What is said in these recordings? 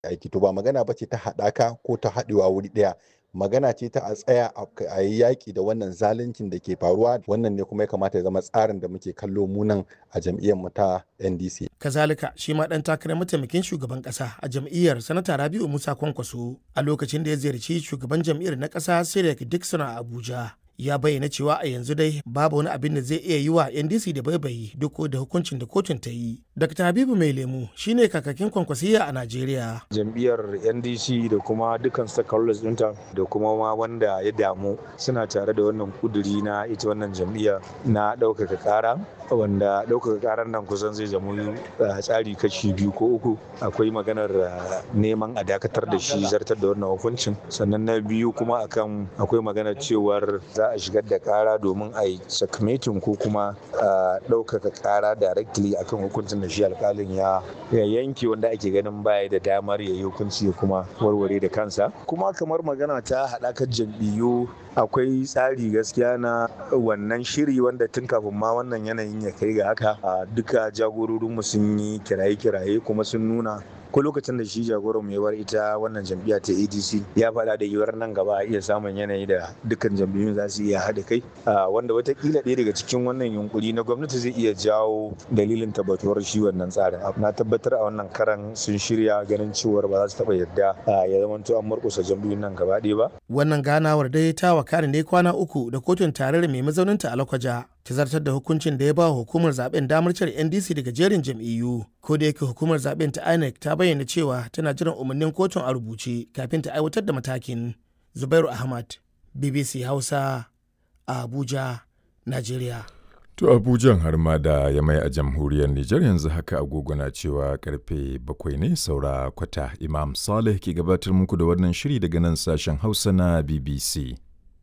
aiki to ba magana ba ce ta haɗaka ko ta haɗewa wuri ɗaya magana ce ta a tsaya a yi yaƙi da wannan zaluncin da ke faruwa wannan ne kuma ya kamata ya zama tsarin da muke kallo munan a jam'iyyar mu ta ndc kazalika shi ma dan takarar mataimakin shugaban kasa a jam'iyyar sanata rabiu musa kwankwaso a lokacin da ya ziyarci shugaban jam'iyyar na kasa sirek dixon a abuja ya bayyana cewa a yanzu dai babu wani abin da zai iya yi wa ndc da baibayi duk da hukuncin da kotun ta yi dr habibu mai lemu shine kakakin kwankwasiya a najeriya jam'iyyar ndc da kuma dukkan stakeholders ɗinta da kuma ma wanda ya damu suna tare da wannan kuduri na ita wannan jam'iyya na ɗaukaka ƙara wanda ɗaukaka ƙarar nan kusan zai zama tsari kashi biyu ko uku akwai maganar neman a dakatar da shi zartar da wannan hukuncin sannan na biyu kuma akan akwai maganar cewar za a shigar da kara domin a yi sakamatin ko kuma ɗaukaka kara directly akan hukuncin da shi alkalin ya yanke wanda ake ganin baya da damar ya yi hukunci ya kuma warware da kansa kuma kamar magana ta haɗakar jam'iyyu akwai tsari gaskiya na wannan shiri wanda tun kafin ma wannan yanayin ya kai ga haka duka jagororinmu sun yi kiraye-kiraye kuma sun nuna ko lokacin da shi jagoran mai war ita wannan jam'iyya ta adc ya faɗa da yiwuwar nan gaba a iya samun yanayi da dukkan jam'iyyun za su iya haɗa kai wanda watakila ɗaya daga cikin wannan yunkuri na gwamnati zai iya jawo dalilin tabbatuwar shi wannan tsarin na tabbatar a wannan karan sun shirya ganin cewar ba za su taɓa yarda ya zamanto an murƙusa jam'iyyun nan gaba ɗaya ba. wannan ganawar dai ta wakana ne kwana uku da kotun tarayyar mai mazauninta a lakwaja ta zartar da hukuncin da ya ba hukumar zaben damar cire ndc daga jerin jam'iyyu ko da yake hukumar zaben ta inec ta bayyana cewa tana jiran umarnin kotun a rubuce kafin ta aiwatar da matakin zubairu ahmad bbc hausa a abuja nigeria To Abujan har ma da ya mai a jamhuriyar Nijar yanzu haka agogo na cewa karfe bakwai ne saura kwata Imam Saleh ke gabatar muku da wannan shiri daga nan sashen Hausa na BBC.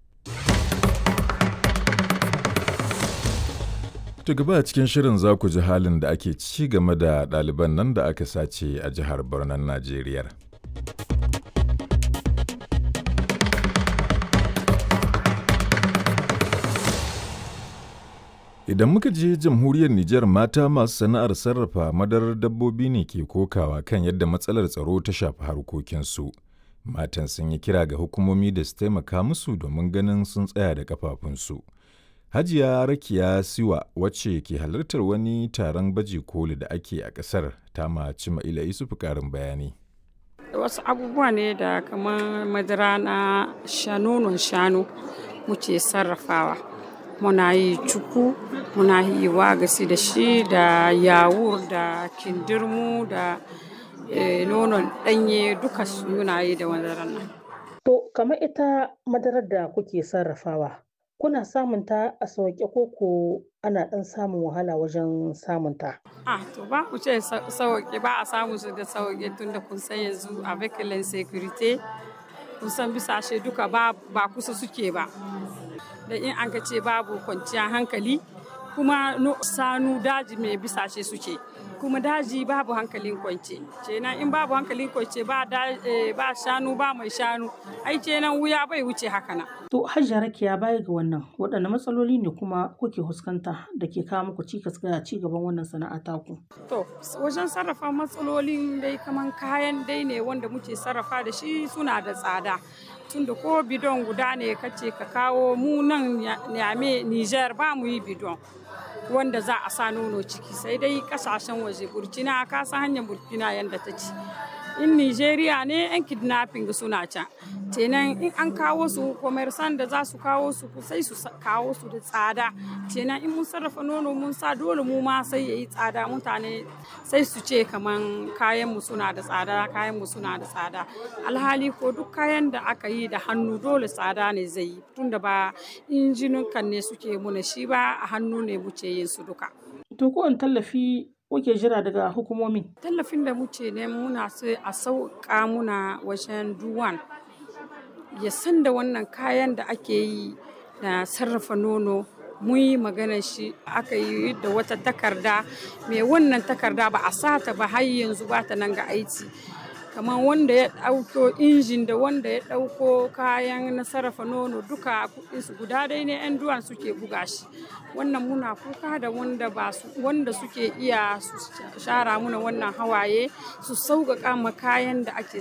To gaba a cikin shirin za ku ji halin da ake ci game da ɗaliban nan da aka sace a jihar Birnin Najeriya. Idan muka je jamhuriyar Nijar mata masu sana'ar sarrafa madarar dabbobi ne ke kokawa kan yadda matsalar tsaro ta shafi harkokinsu. Matan sun yi kira ga hukumomi da su taimaka musu domin ganin sun tsaya da kafafunsu. Hajiya Rakiya Siwa wacce ke halartar wani taron baje koli da ake a ƙasar ta maci Ma'ila Isufu ƙarin bayani. Wasu abubuwa ne da kamar madara na shanonon shanu muke sarrafawa. Muna yi cuku, muna yi wagasi da shi da yawur da kindirmu da nonon ɗanye duka muna yi da madarar nan. To, kamar ita madarar da kuke sarrafawa. kuna samun ta a sauƙe ko ko ana ɗan samun wahala wajen samun ta? Ah, to ba ku ce sauƙe ba a samu su da sauƙe tun da kun san yanzu a vehicle security kun san bisashe duka ba, ba kusa suke ba. Da in an ka ce babu kwanciyar hankali kuma no, sanu daji mai bisashe suke. kuma daji babu hankalin kwance kenan in babu hankalin kwance ba ba shanu ba mai shanu ai kenan wuya bai wuce haka nan to hajjia rakiya baya ga wannan waɗanne matsaloli ne kuma kuke fuskanta da ke kawo muku cikas ga ci gaban wannan sana'a taku to wajen sarrafa matsalolin dai kaman kayan dai ne wanda muke sarrafa da shi suna da tsada tunda ko bidon guda ne kace ka kawo mu nan nyame Niger ba mu yi bidon wanda za a sa nono ciki sai dai kasashen waje burkina ka san hanyar burkina yadda ta ci in nigeria ne yan kidnapping suna can kenan in an kawo su commerçant da za su kawo su sai su kawo su da tsada kenan in mun sarrafa nono mun sa dole mu ma sai yayi tsada mutane sai su ce kaman kayan mu suna da tsada kayan mu suna da tsada alhali ko duk kayan da aka yi da hannu dole tsada ne zai yi tunda ba injinukan ne suke muna shi ba a hannu ne muke yin su duka to ko tallafi kuke jira daga hukumomi tallafin da muke ne muna sai a sauka muna wajen duwan ya san da wannan kayan da ake yi na sarrafa nono mun yi maganar shi aka yi da wata takarda mai wannan takarda ba a sata ba har yanzu ba ta nan ga aiki kamar wanda ya ɗauko injin da wanda ya ɗauko kayan na sarrafa nono duka kuɗinsu guda dai ne 'yan duwan suke buga shi wannan muna kuka da wanda ba su wanda suke iya su shara muna wannan hawaye su sauƙaƙa ma kayan da ake